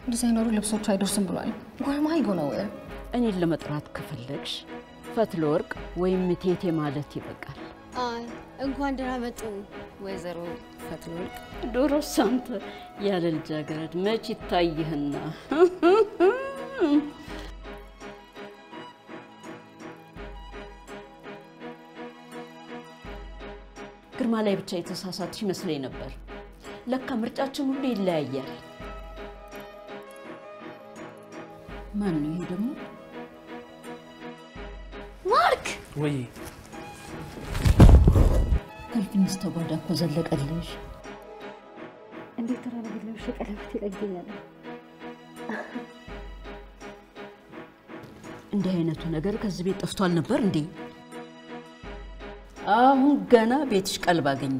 ዲዛይነሩ ልብሶቹ አይደርስም ብሏል። ወርማይ ጎነው እኔን ለመጥራት ከፈለግሽ ፈትለ ወርቅ ወይም ቴቴ ማለት ይበቃል። አይ እንኳን ደህና መጡ ወይዘሮ ፈትለ ወርቅ። ዶሮስ አንተ ያለ ልጃገረድ መች ይታይህና? ግርማ ላይ ብቻ የተሳሳትሽ ይመስለኝ ነበር። ለካ ምርጫችን ሁሉ ይለያያል። ማን ነው ይሄ ደግሞ? ማርክ ወይ ከልፍኝ ስተጓዳ እኮ ዘለቀልሽ። እንዴት ተራረግለሽ ቀለበት ይለግኛል። እንዲህ አይነቱ ነገር ከዚህ ቤት ጠፍቷል ነበር እንዴ? አሁን ገና ቤትሽ ቀልብ አገኘ።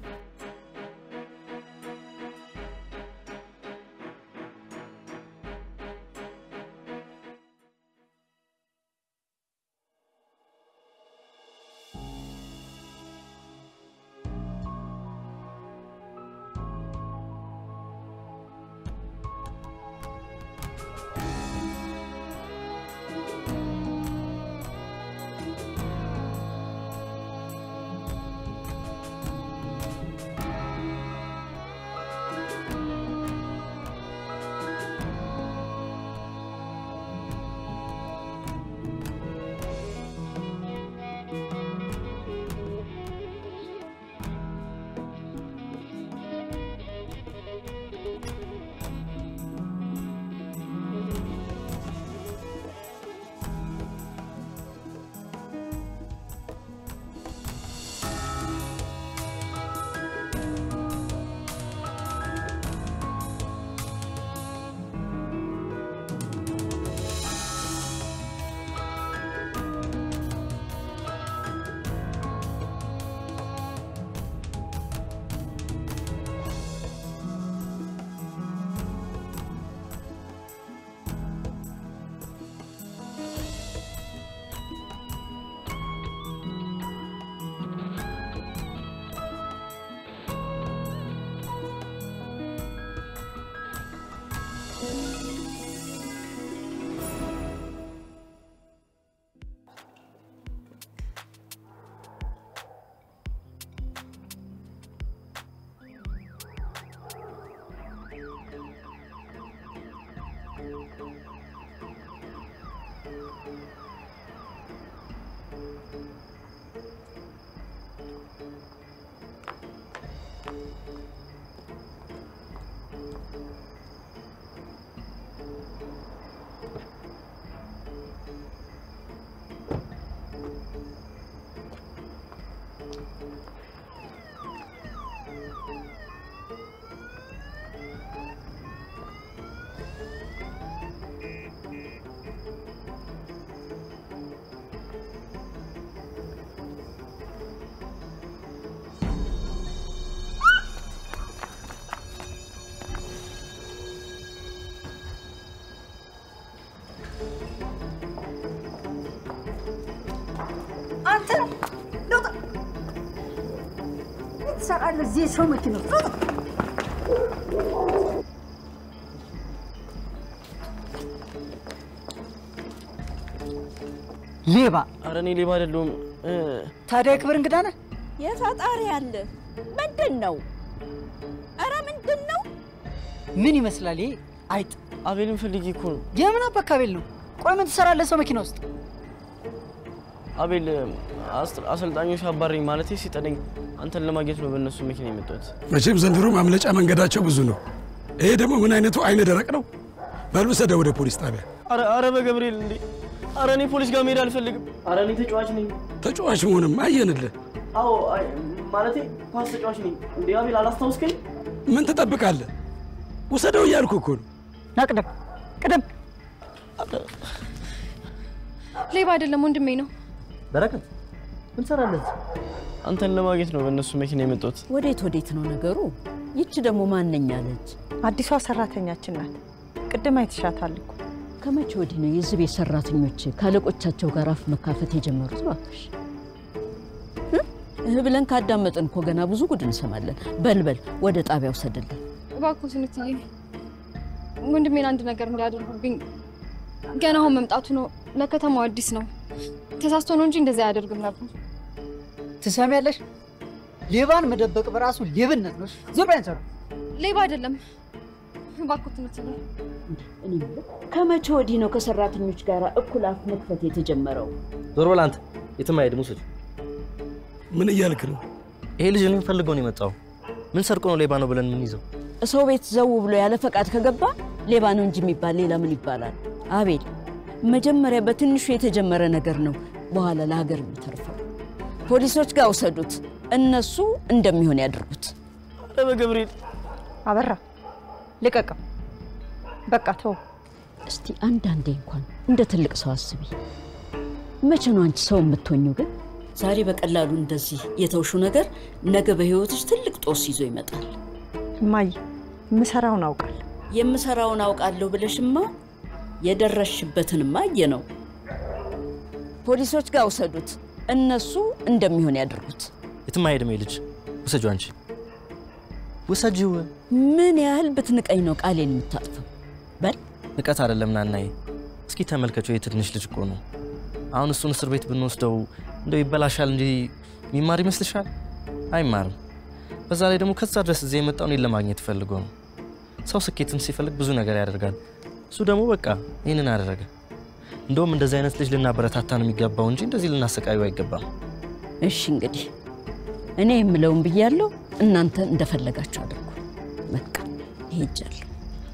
አንተ ለውጥ ምን ትሰራለህ እዚህ የሰው መኪና ውስጥ? ውጣ! ሌባ ኧረ እኔ ሌባ አይደለሁም። እ፣ ታዲያ የክብር እንግዳ ነህ? የታጣሪ ያለ ምንድን ነው? ኧረ ምንድን ነው? ምን ይመስላል ይሄ? አይጥ አቤልን ፈልጌ እኮ ነው። የምን አባካቤል ነው? ቆይ ምን ትሰራለህ ሰው መኪና ውስጥ? አቤል አስ- አሰልጣኞች አባረኝ ማለቴ ሲጠነኝ አንተን ለማግኘት ነው በእነሱ መኪና የመጣሁት። መቼም ዘንድሮ ማምለጫ መንገዳቸው ብዙ ነው። ይሄ ደግሞ ምን አይነቱ አይነ ደረቅ ነው። በል ውሰደው ወደ ፖሊስ ጣቢያ። አረ አረ በገብርኤል እንዴ! አረ እኔ ፖሊስ ጋር መሄድ አልፈልግም። አረ እኔ ተጫዋች ነኝ። ተጫዋች መሆንም አየንልህ። አዎ አይ፣ ማለቴ ኳስ ተጫዋች ነኝ። እንዴ አቤል አላስታውስከኝ? ምን ትጠብቃለህ? ውሰደው እያልኩ እኮ ነው። ና ቅደም ቅደም። ሌባ አይደለም ወንድሜ ነው። በረከት ምን ትሰራለህ? አንተን ለማግኘት ነው በእነሱ መኪና የመጣሁት። ወዴት ወዴት ነው ነገሩ? ይቺ ደግሞ ማነኛ ነች? አዲሷ ሰራተኛችን ናት። ቅድም አይተሻታል እኮ። ከመቼ ወዲህ ነው የዚህ ቤት ሰራተኞች ከአለቆቻቸው ጋር አፍ መካፈት የጀመሩት? እባክሽ እ? እህ ብለን ካዳመጥን እኮ ገና ብዙ ጉድ እንሰማለን። በልበል ወደ ጣቢያው ሰደልን። እባክዎትን እትዬ ወንድሜን አንድ ነገር እንዲያደርጉብኝ ገና አሁን መምጣቱ ነው። ለከተማው አዲስ ነው። ተሳስቶ ነው እንጂ እንደዚያ አያደርግም ነበር። ትሰሚያለሽ? ሌባን መደበቅ በራሱ ሌብነት ነው። ዞር በይ አንቺ አሁን። ሌባ አይደለም። እባክዎት ትምህርት ነው። እኔ የምልህ ከመቼ ወዲህ ነው ከሰራተኞች ጋር እኩል አፍ መክፈት የተጀመረው? ዞር በል አንተ። የትም አይሄድም። ውሰድ። ምን እያልክ ነው? ይሄ ልጅ እኔን ፈልገው ነው የመጣው። ምን ሰርቆ ነው ሌባ ነው ብለን ምን ይዘው? ሰው ቤት ዘው ብሎ ያለ ፈቃድ ከገባ ሌባ ነው እንጂ የሚባል ሌላ ምን ይባላል? አቤል፣ መጀመሪያ በትንሹ የተጀመረ ነገር ነው በኋላ ለሀገር የሚተርፈው። ፖሊሶች ጋር ውሰዱት፣ እነሱ እንደሚሆን ያድርጉት። ኧረ በገብርኤል አበራ ልቀቀው። በቃ ተው። እስቲ አንዳንዴ እንኳን እንደ ትልቅ ሰው አስቢ። መቼ ነው አንቺ ሰው የምትሆኙ? ግን ዛሬ በቀላሉ እንደዚህ የተውሹ ነገር ነገ በህይወትሽ ትልቅ ጦስ ይዞ ይመጣል። እማዬ የምሰራውን አውቃለሁ። የምሰራውን አውቃለሁ ብለሽማ የደረስሽበትንማ አየ ነው። ፖሊሶች ጋር ውሰዱት፣ እነሱ እንደሚሆን ያድርጉት። የትም አይሄድም። ይሄ ልጅ ውሰጂው። አንቺ ውሰጂው። ምን ያህል ብትንቀኝ ነው ቃሌን የምታጥፈው? በል ንቀት አይደለም ናናዬ። እስኪ ተመልከቸው፣ የትንሽ ልጅ እኮ ነው። አሁን እሱን እስር ቤት ብንወስደው እንደው ይበላሻል እንጂ የሚማር ይመስልሻል? አይማርም። በዛ ላይ ደግሞ ከዛ ድረስ እዚህ የመጣው እኔን ለማግኘት ፈልጎ ነው። ሰው ስኬትን ሲፈልግ ብዙ ነገር ያደርጋል። እሱ ደግሞ በቃ ይህንን አደረገ። እንደውም እንደዚህ አይነት ልጅ ልናበረታታ ነው የሚገባው እንጂ እንደዚህ ልናሰቃዩ አይገባም። እሺ እንግዲህ እኔ የምለውን ብያለሁ፣ እናንተ እንደፈለጋችሁ አድርጉ። በቃ ሄጃለሁ።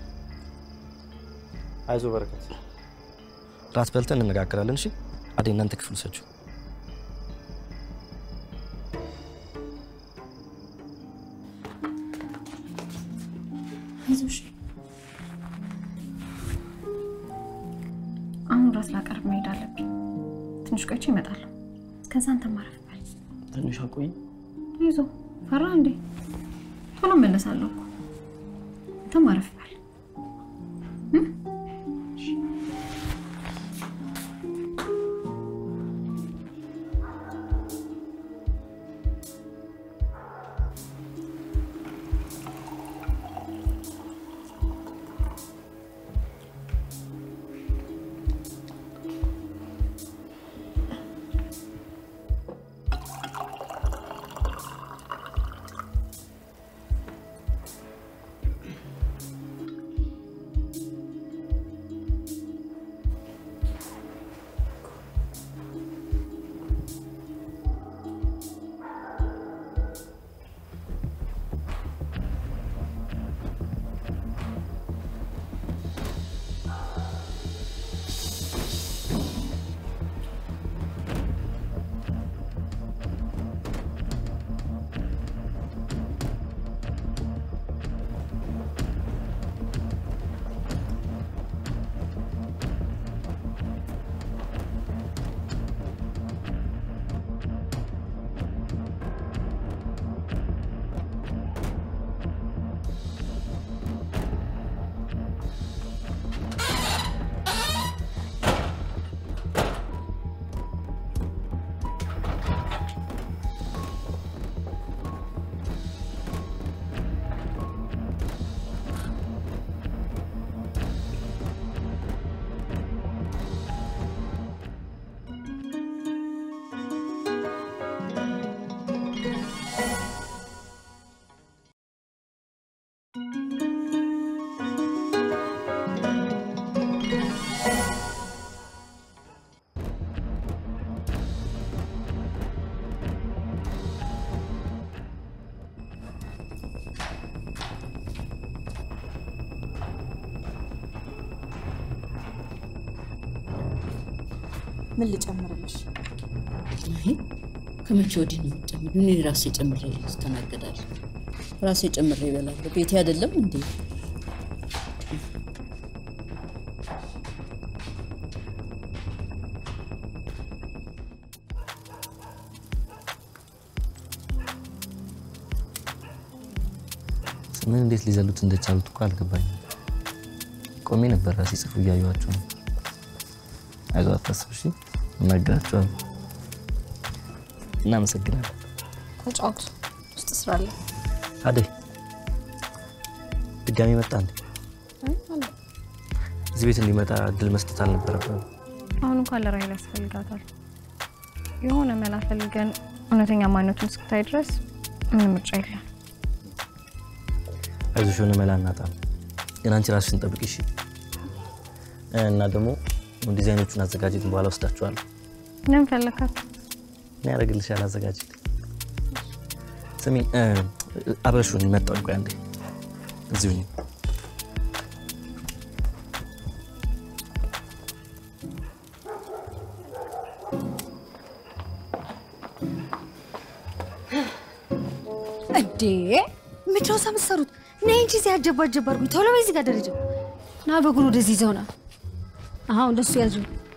አይዞ በረከት፣ ራት በልተን እንነጋገራለን። እሺ አዴ፣ እናንተ ክፍል ውሰጂው። አይዞሽ። አሁን ራት ላቀርብ መሄድ አለብኝ። ትንሽ ቆይቼ እመጣለሁ። ከዛ አንተ ማረፍ በል። ትንሽ አቆይ። አይዞ ፈራ እንዴ? ቶሎ እመለሳለሁ እኮ። አንተ ማረፍ በል። ምን ልጨምርልሽ? ከመቼ ወዲህ ነው የምጨምር? እኔ ራሴ ጨምሬ እስተናገዳለሁ። ራሴ ጨምሬ እበላለሁ። ቤቴ አይደለም እንዴ? ምን እንዴት ሊዘሉት እንደቻሉት እኮ አልገባኝም። ቆሜ ነበር ሲጽፉ እያዩዋቸው ነው። አይዞህ አታስብ፣ እሺ እናግራቸዋለሁ። እናመሰግናለን። ተጫወቱ። ውስጥ ስራ አለ። አደይ ድጋሚ መጣ እንዴ? አይ አለ እዚህ ቤት እንዲመጣ እድል መስጠት አልነበረብንም። አሁን እንኳን ለራሄል ያስፈልጋታል። የሆነ መላ ፈልገን እውነተኛ ማንነቱን እስክታይ ድረስ ምንም ምርጫ የለም። አይዞሽ የሆነ መላ እናጣም። ግን አንቺ ራስሽን ጠብቂ እሺ። እና ደግሞ ዲዛይኖቹን አዘጋጅት፣ በኋላ ወስዳችኋለሁ። ምን ፈለካት? እኔ ያደርግልሻል። አዘጋጅት። ስሚ አብረሹን መጣሁ። ቆይ አንዴ እዚሁ ነኝ። እንዴ ምንድን ነው እዛ የምትሰሩት? ነይ እንጂ እዚህ አጀባ አጀባ አድርጉኝ። ቶሎ በይ እዚህ ጋር ደረጃው ና በጉን ወደዚህ ይዘውና አሁ እንደሱ ያዙ።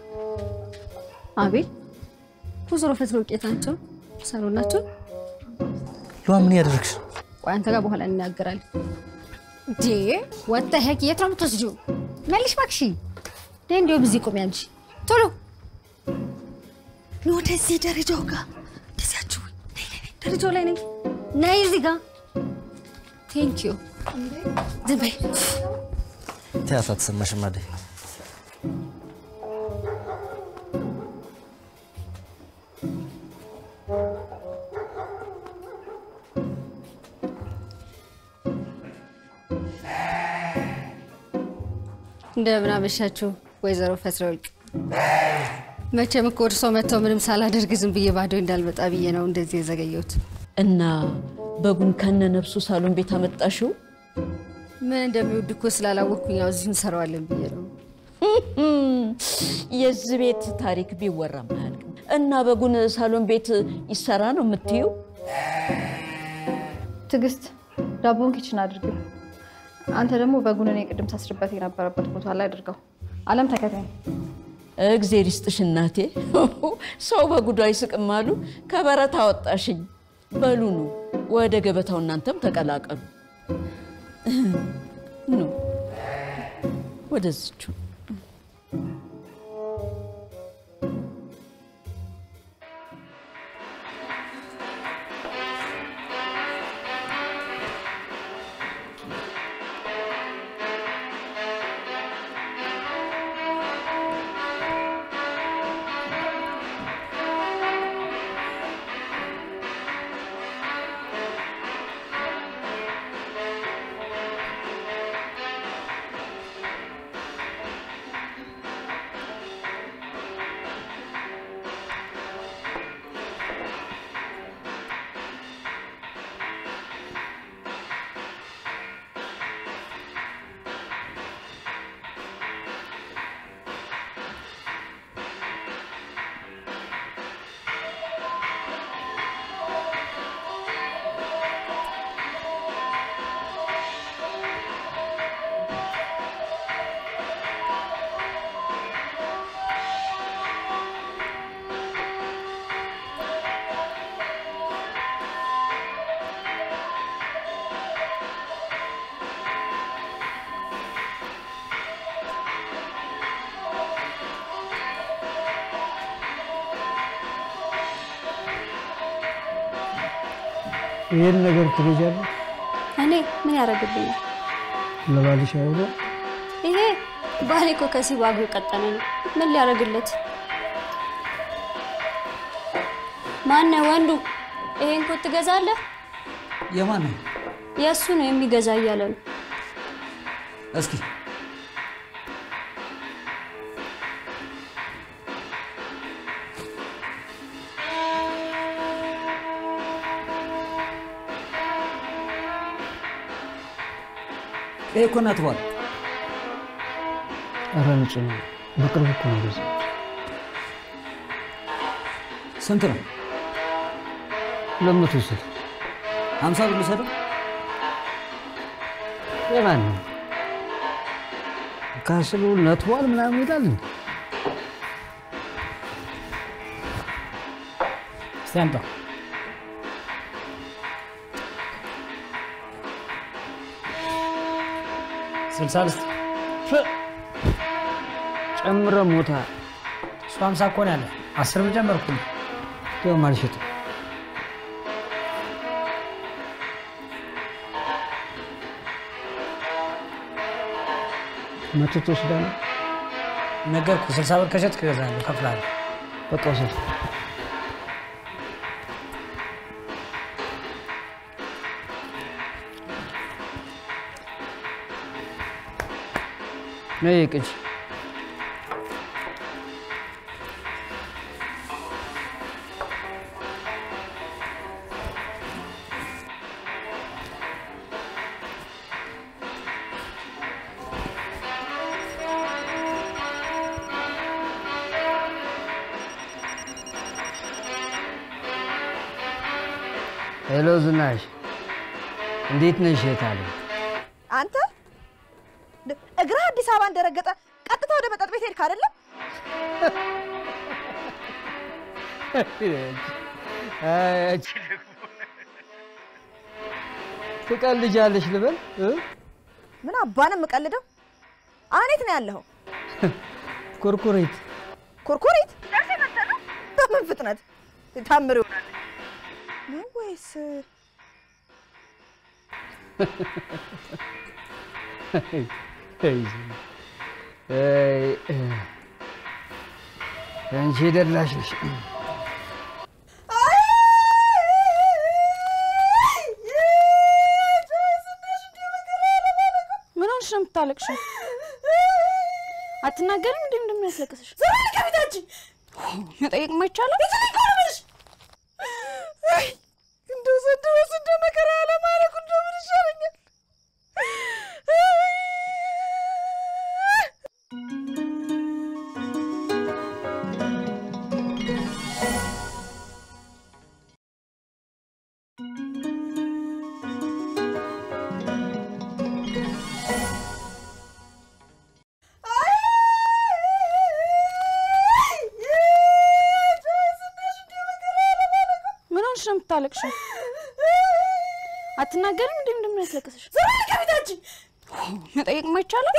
አቤት ወይዘሮ ፈትለ ውጤት ናቸው ሰሩ ናቸው። ሉዋ ምን ያደረግሽ? ቆይ አንተ ጋር በኋላ እንናገራለን። እንዴ ወጣ ሄክ የት ነው የምትወስጂው? መልሽ እባክሽ። ነይ እንዲያውም እዚህ ቁሚ አንቺ ቶሎ ኑ ወደዚህ ደረጃው ጋር እንደዚያችሁ ነይ ነይ ነይ ደረጃው ላይ ነይ ነይ እዚህ ጋር ቴንክ ዩ ዝም በይ ተያት አትሰማሽም አይደል? እንደምን አመሻችሁ ወይዘሮ ፈትለወርቅ። መቼም እኮ እርሶ መጥተው ምንም ሳላደርግ ዝም ብዬ ባዶ እንዳልመጣ ብዬ ነው እንደዚህ የዘገየሁት። እና በጉን ከነ ነፍሱ ሳሎን ቤት አመጣሽው? ምን እንደሚወድ እኮ ስላላወቅኩኝ ያው እዚሁ እንሰራዋለን ብዬ ነው። የዚህ ቤት ታሪክ ቢወራም አያልቅም። እና በጉን ሳሎን ቤት ይሰራ ነው የምትዩ? ትዕግስት ዳቦን ኪችን አድርጊው። አንተ ደግሞ በጉን እኔ ቅድም ሳስርበት የነበረበት ቦታ ላይ አድርገው። አለም ተከታይ እግዜር ይስጥሽ እናቴ። ሰው በጉዱ አይስቅም አሉ። ከበረት አወጣሽኝ። በሉ ኑ ወደ ገበታው እናንተም ተቀላቀሉ። ኑ ወደዝቹ ይህን ነገር ትገዣለሽ? እኔ ምን ያደርግልኛል? ለባልሽ አይሆነ ይሄ ባሌ እኮ ከሲባጎ የቀጠነ ነው። ምን ሊያደርግለት? ማነ ወንዱ ይሄን ኮት ትገዛለህ? የማን ነው? የእሱ ነው የሚገዛ እያለ ነው። እስኪ ይሄ እኮ እናት በኋላ ኧረ ንጹህ ነው። በቅርብ እኮ ነው ገዛ። ስንት ነው? ሁለት መቶ ውሰድ። ሀምሳ ብር ልውሰደው? የማን ነው? ካስሉ ነትዋል ምናምን ይላል እንዴ? እስቲ አምጣው። ስልሳ ልስጥ ጨምረ ሞታ እሱ ሀምሳ እኮ ነው ያለ አስር ብር ጨመርኩልህ። ደግሞ አልሸጥም። መቶ ትወስዳለህ? ነገርኩህ። ስልሳ ብር ከሸጥክ እገዛለሁ፣ እከፍልሃለሁ። በቃ ውሰድ። ነይ ቅጂ። ሄሎ ዝናሽ፣ እንዴት ነሽ? የት አለ? አንተ እግርህ አዲስ አበባ እንደረገጠ ቀጥታ ወደ መጠጥ ቤት ሄድክ አይደለም? ትቀልጃለሽ ልበል? እ? ምን አባንም የምቀልደው? አሁን የት ነው ያለኸው? ኩርኩሪት ኩርኩሪት ደርሰህ መጥተህ ነው? በምን ፍጥነት ታምር ይሆናል ነው ወይስ አንቺ ደላሽ ነሽ። ምን ሆንሽ ነው የምታለቅሽው? አትናገሪም እንዴ እንደሚያስለቅስሽ? ዘመን ከቤታችን መጠየቅ ማይቻለው እንደው ዘንድሮ ስንደ መከራ ያለማለኩ እንደው ምን ይሻለኛል? ምን ሆንሽ ነው የምታለቅሽው? አትናገሪም እንዴ እንደሚያስለቅስሽ? ዘመን ከቤታችን መጠየቅ ማይቻለው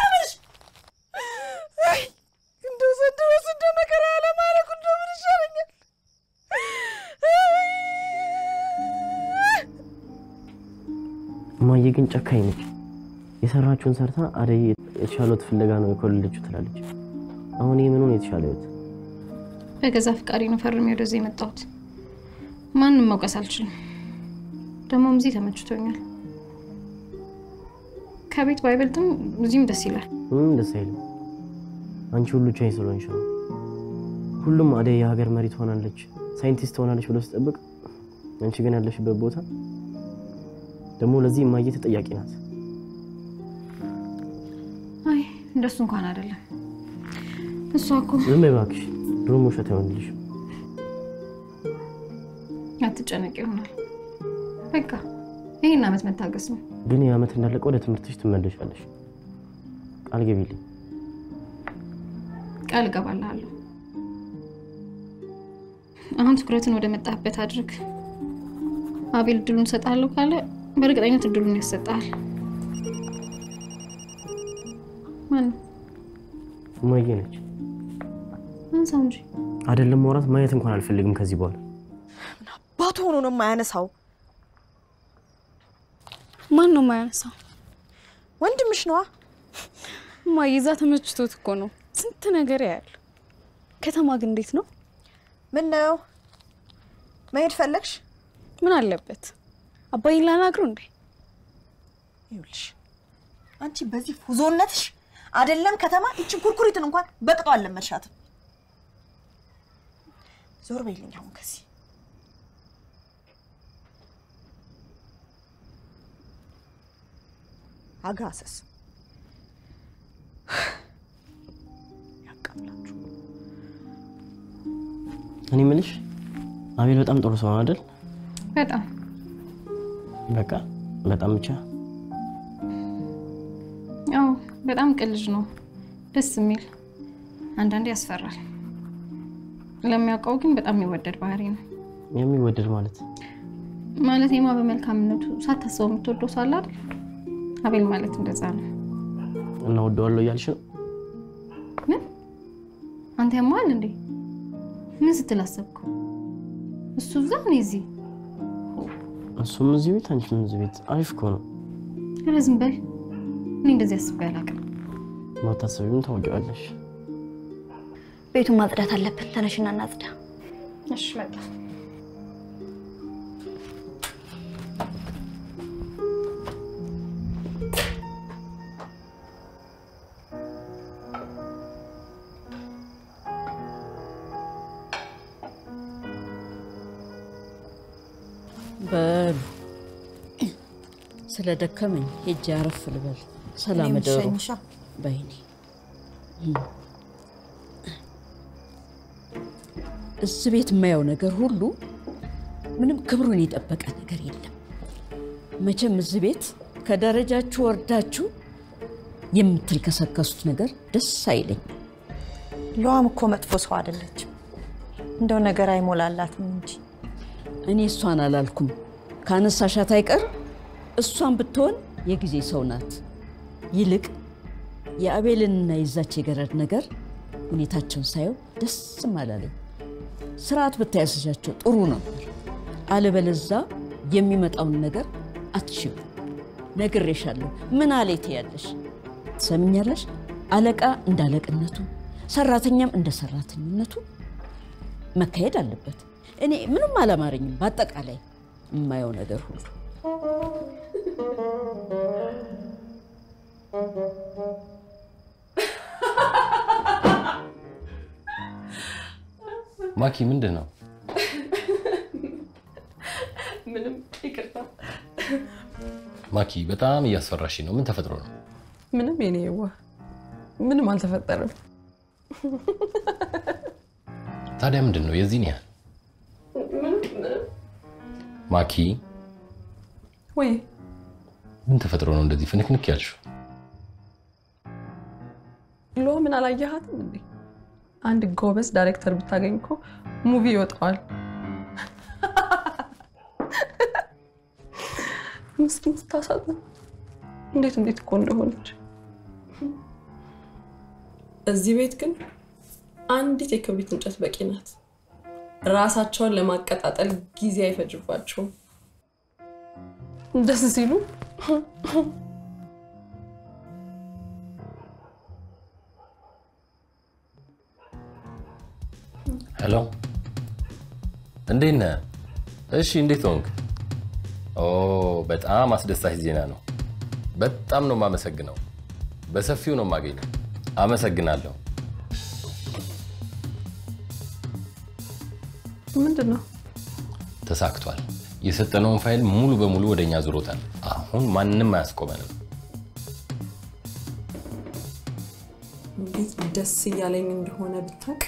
እንደው ዘንድሮ ስንደ መከራ ያለማለኩ እንደው ምን ይሻለኛል? እማዬ ግን ጨካኝ ነች። የሰራችውን ሰርታ አደይ የተሻለ ህይወት ፍለጋ ነው የኮለለችው ትላለች። አሁን ይህ ምኑን የተሻለ ህይወት? በገዛ ፍቃዴ ነው ፈርሜ ወደዚህ የመጣሁት። ማንም መውቀስ አልችልም። ደግሞም እዚህ ተመችቶኛል። ከቤት ባይበልጥም እዚህም ደስ ይላል። ምንም ደስ አይልም። አንቺ ሁሉ ቻይ ስለሆንሽ ነው። ሁሉም አደይ የሀገር መሪ ትሆናለች፣ ሳይንቲስት ትሆናለች ብሎ ሲጠብቅ፣ አንቺ ግን ያለሽበት ቦታ ደግሞ ለዚህ እማዬ ተጠያቂ ናት። አይ እንደሱ እንኳን አይደለም። እሷ እኮ ዝም በይ እባክሽ፣ ድሮም ውሸት አይሆንልሽም። አትጨነቅ ይሆናል። በቃ ይህን አመት መታገስ ነው። ግን ይህ ዓመት እንዳለቀ ወደ ትምህርትሽ ትመለሻለሽ። ቃል ገቢልኝ። ቃል እገባልሃለሁ። አሁን ትኩረትን ወደ መጣህበት አድርግ። አቤል እድሉን እሰጥሃለሁ ካለ በእርግጠኝነት እድሉን ያሰጥሃል። ማን እማዬ ነች። አንሳው እንጂ አይደለም ማውራት ማየት እንኳን አልፈልግም ከዚህ በኋላ ባቱ ሆኖ ነው የማያነሳው። ማን ነው የማያነሳው? ወንድምሽ ነዋ። እማዬ እዛ ተመችቶት እኮ ነው ስንት ነገር ያያል። ከተማ ግን እንዴት ነው? ምን ነው መሄድ ፈለግሽ? ምን አለበት አባይን ላናግረው እንዴ? ይኸውልሽ አንቺ በዚህ ፉዞነትሽ አይደለም ከተማ ይችን ኩርኩሪትን እንኳን በቅጦ አልለመድሻትም። ዞር በይልኝ አሁን ከዚህ አጋሰስ ያቃምላችሁ። እኔ የምልሽ አቤል በጣም ጥሩ ሰው ነው አይደል? በጣም በቃ በጣም ብቻ ያው በጣም ቅን ልጅ ነው። ደስ የሚል አንዳንዴ ያስፈራል። ለሚያውቀው ግን በጣም የሚወደድ ባህሪ ነው። የሚወደድ ማለት ማለት ማ በመልካምነቱ ሳታስበው የምትወደው ሰው አለ አይደል? አቤል ማለት እንደዛ ነው። እና ወደዋለሁ እያልሽ ነው? ምን አንተ ያማል እንዴ? ምን ስትል አሰብከው? እሱ እዛ እኔ እዚህ። እሱም እዚህ ቤት አንቺም እዚህ ቤት። አሪፍ እኮ ነው። ኧረ ዝም በል። እኔ እንደዚህ አስቤ አላውቅም። ማታሰቢውን ታውቂዋለሽ። ቤቱን ማጽዳት አለብን። ተነሽና እናጽዳ። እሺ መጣ። በሉ ስለ ደከመኝ ሄጄ አረፍ ልበል። ሰላም እኔም እደሩ ልሸኝሻ። በይኔ። እዚህ ቤት የማየው ነገር ሁሉ ምንም ክብሩን የጠበቀ ነገር የለም። መቼም እዚህ ቤት ከደረጃችሁ ወርዳችሁ የምትልከሰከሱት ነገር ደስ አይለኝም። ለዋም እኮ መጥፎ ሰው አይደለችም። እንደው ነገር አይሞላላትም እንጂ እኔ እሷን አላልኩም። ካነሳሻት አይቀር እሷን ብትሆን የጊዜ ሰው ናት። ይልቅ የአቤልንና የዛች የገረድ ነገር ሁኔታቸውን ሳየው ደስም አላለኝ። ስርዓት ብታያስዣቸው ጥሩ ነበር። አለበለዛ የሚመጣውን ነገር አትችሉ። ነግሬሻለሁ። ምን አለ ትያለሽ? ትሰምኛለሽ? አለቃ እንደ አለቅነቱ፣ ሰራተኛም እንደ ሰራተኝነቱ መካሄድ አለበት። እኔ ምንም አላማረኝም። በአጠቃላይ የማየው ነገር ሁሉ ማኪ ምንድን ነው? ምንም ይቅርታ። ማኪ በጣም እያስፈራሽ ነው። ምን ተፈጥሮ ነው? ምንም የኔ የዋ ምንም አልተፈጠረም። ታዲያ ምንድን ነው የዚህን ያህል? ማኪ ወይ ምን ተፈጥሮ ነው እንደዚህ ፍንክንክ ያልሽው? ሎ ምን አላየሃትም እንዴ? አንድ ጎበዝ ዳይሬክተር ብታገኝ እኮ ሙቪ ይወጣዋል። ምስኪን ስታሳዝን እንዴት እንዴት እኮ እንደሆነች። እዚህ ቤት ግን አንዲት የክብሪት እንጨት በቂ ናት። ራሳቸውን ለማቀጣጠል ጊዜ አይፈጅባቸውም። ደስ ሲሉ ሄሎ፣ እንዴት ነህ? እሺ፣ እንዴት ሆንክ? ኦ በጣም አስደሳች ዜና ነው። በጣም ነው የማመሰግነው። በሰፊው ነው የማገኘው። አመሰግናለሁ። ምንድን ነው ተሳክቷል። የሰጠነውን ፋይል ሙሉ በሙሉ ወደ እኛ ዙሮታል። አሁን ማንም አያስቆመንም። እንዴት ደስ እያለኝ እንደሆነ ብታውቅ።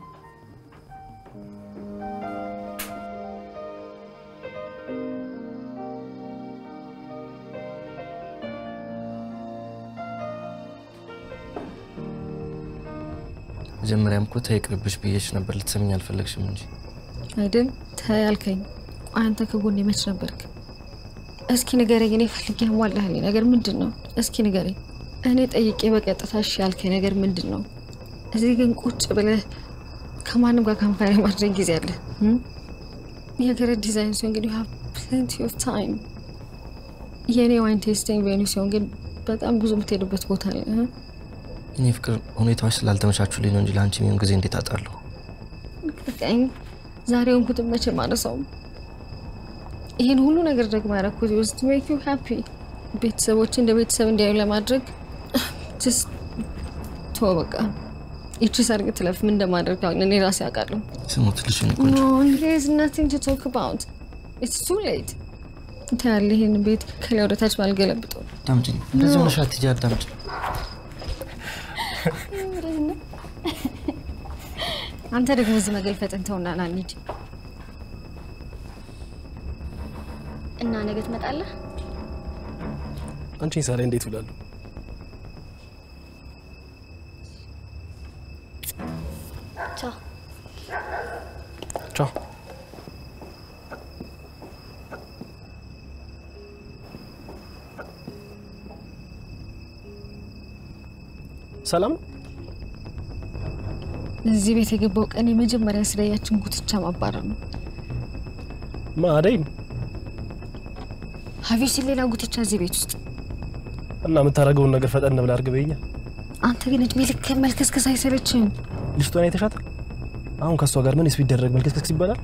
መጀመሪያም እኮ ተይ ይቅርብሽ ብዬሽ ነበር፣ ልትሰሚኝ አልፈለግሽም እንጂ አይደል ተይ አልከኝ። ቆይ አንተ ከጎኔ መች ነበርክ? እስኪ ንገረኝ። እኔ ፈልጌ ያሟላህልኝ ነገር ምንድን ነው? እስኪ ንገረኝ። እኔ ጠይቄ በቀጥታ እሺ ያልከኝ ነገር ምንድን ነው? እዚህ ግን ቁጭ ብለህ ከማንም ጋር ካምፓኒ ማድረግ ጊዜ አለ። የገረድ ዲዛይን ሲሆን ግን ዩ ፕሌንቲ ኦፍ ታይም። የእኔ ዋይን ቴስቲንግ ቬኑ ሲሆን ግን በጣም ብዙ የምትሄዱበት ቦታ አለ። እኔ ፍቅር ሁኔታዎች ስላልተመቻቹልኝ ነው እንጂ ለአንቺ የሚሆን ጊዜ እንዴት አጣለሁ? ቀኝ ዛሬ ሆንኩትን መቼ ማነሳውም። ይህን ሁሉ ነገር ደግሞ ያደረኩት ውስጥ ሜክ ዩ ሃፒ ቤተሰቦች እንደ ቤተሰብ እንዲያዩ ለማድረግ ጀስት ቶ በቃ ይቺ ሰርግ ትለፍ ምን እንደማድረግ እኔ ራሴ አውቃለሁ። ስሙት ልሽ ኖ ዜር ኢዝ ናቲንግ ቱ ቶክ አባውት ኢትስ ቱ ሌት ታያለህ። ይህን ቤት ከላይ ወደ ታች ባልገለብጠው አዳምጪኝ። እንደዚህ ሆነሽ አትሂጂ፣ አዳምጪኝ። አንተ ደግሞ እዚህ መገልፈጥን ተውና ና እንሂድ። እና ነገ ትመጣለህ? አንቺን ሳላይ እንዴት ውላለሁ? ቻው። ቻው። ሰላም ነው? እዚህ ቤት የገባው ቀን የመጀመሪያ ስራያችን ጉትቻ ማባረር ነው። ማ አደይ ሀቪሽ ሌላ ጉትቻ እዚህ ቤት ውስጥ እና የምታደርገውን ነገር ፈጠን ብለህ አድርግ በይኛ። አንተ ግን እድሜ ልክ መልከስከስ አይሰለችም? ልጅቷን አይተሻታል? አሁን ከእሷ ጋር ምንስ ቢደረግ መልከስከስ ይባላል?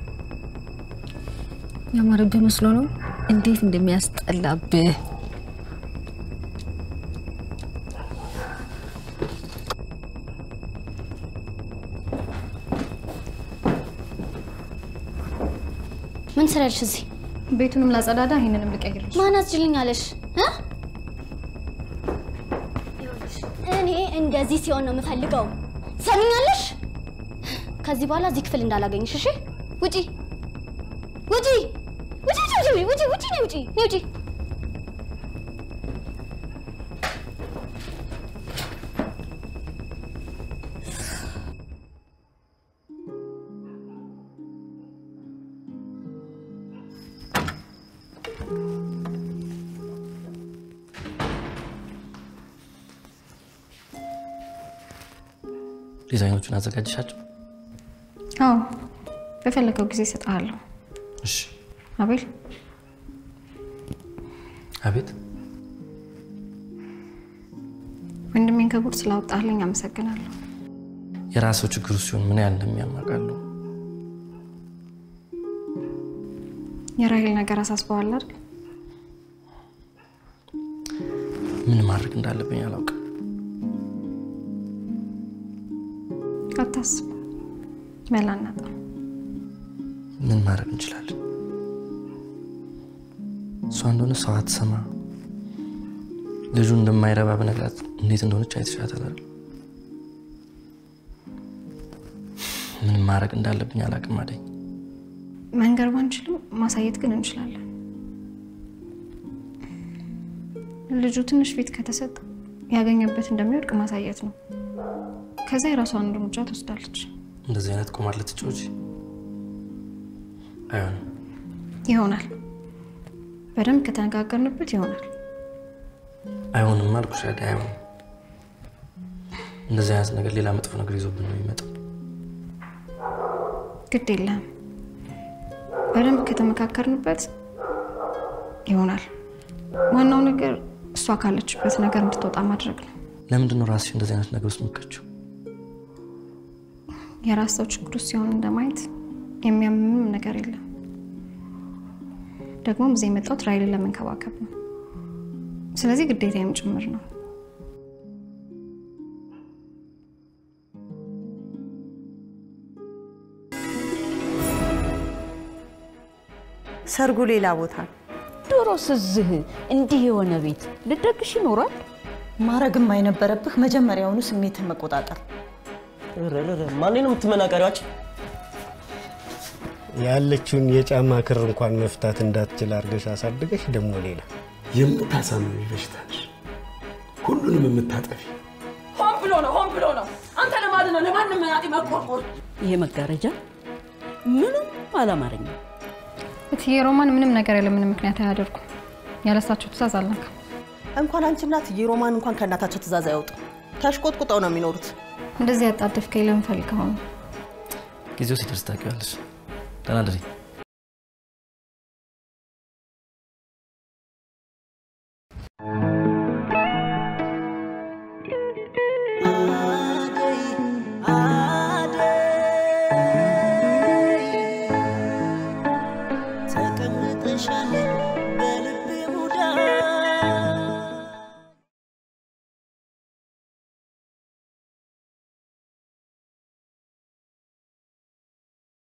ያማረብህ መስሎ ነው። እንዴት እንደሚያስጠላብህ ምን ስራልሽ እዚህ? ቤቱንም ላጸዳዳ፣ ይሄንንም ልቀይርልሽ። ማን አስችልኝ አለሽ? እ? እኔ እንደዚህ ሲሆን ነው የምፈልገው። ሰምኛለሽ? ከዚህ በኋላ እዚህ ክፍል እንዳላገኝሽ እሺ? ውጪ ውጪ ውጪ ውጪ ውጪ ውጪ ውጪ ነይ ውጪ ነይ ውጪ ዲዛይኖቹን አዘጋጅሻቸው? አዎ፣ በፈለገው ጊዜ እሰጥሃለሁ። እሺ። አቤል፣ አቤት። ወንድሜን ከጉድ ስላወጣልኝ አመሰግናለሁ። የራስዎ ችግሩ ሲሆን ምን ያህል እንደሚያማቃለሁ። የራሄል ነገር አሳስበዋል አይደል? ምን ማድረግ እንዳለብኝ አላውቅም። አታስብ፣ መላ እናጣ። ምን ማድረግ እንችላለን? እሷ እንደሆነ ሰው አትሰማ። ልጁ እንደማይረባ በነግራት እንዴት እንደሆነች አይተሻታል አይደል? ምን ማድረግ እንዳለብኝ አላውቅም አደኝ። መንገር ባንችልም ማሳየት ግን እንችላለን። ልጁ ትንሽ ፊት ከተሰጠ ያገኘበት እንደሚወድቅ ማሳየት ነው። ከዛ የራሷን እርምጃ ትወስዳለች። እንደዚህ አይነት ቁማር ልትጫወቺ አይሆንም። ይሆናል። በደንብ ከተነጋገርንበት ይሆናል። አይሆንም አልኩሽ አይደል? አይሆንም። እንደዚህ አይነት ነገር ሌላ መጥፎ ነገር ይዞብን ነው የሚመጣው። ግድ የለም። በደንብ ከተመካከርንበት ይሆናል። ዋናው ነገር እሷ ካለችበት ነገር እንድትወጣ ማድረግ ነው። ለምንድን ነው ራስሽ እንደዚህ አይነት ነገር ውስጥ የምትከችው? የራስ ሰው ችግር ውስጥ ሲሆን እንደማየት የሚያምምም ነገር የለም። ደግሞም እዚህ የመጣሁት ራይልን ለመንከባከብ ነው። ስለዚህ ግዴታዬም ጭምር ነው። ሰርጉ ሌላ ቦታ ነው። ድሮስ እዚህ እንዲህ የሆነ ቤት ልደግሽ ይኖራል? ማረግም አይነበረብህ መጀመሪያውኑ ስሜትን መቆጣጠር። ማን ነው የምትመናቀሪዋች? ያለችውን የጫማ ክር እንኳን መፍታት እንዳትችል አድርገሽ አሳድገሽ ደግሞ ሌላ የምታሳምሚ በሽታ ነሽ። ሁሉንም የምታጠፊ ሆን ብሎ ነው፣ ሆን ብሎ ነው። አንተ ለማለት ነው ለማንም መናጤ መቆርቆር። ይሄ መጋረጃ ምንም አላማረኝም። እትዬ ሮማን ምንም ነገር ያለ ምንም ምክንያት አያደርጉም። ያለሳቸው ትእዛዝ አልነካም። እንኳን አንቺና እትዬ ሮማን እንኳን ከእናታቸው ትእዛዝ አይወጡም። ተሽቆጥቁጠው ነው የሚኖሩት። እንደዚህ ያጣደፍከኝ ለምን ፈልገው ነው? ጊዜው ሲደርስ ታውቂዋለሽ። ደህና እደሪ። ተቀምጠሻል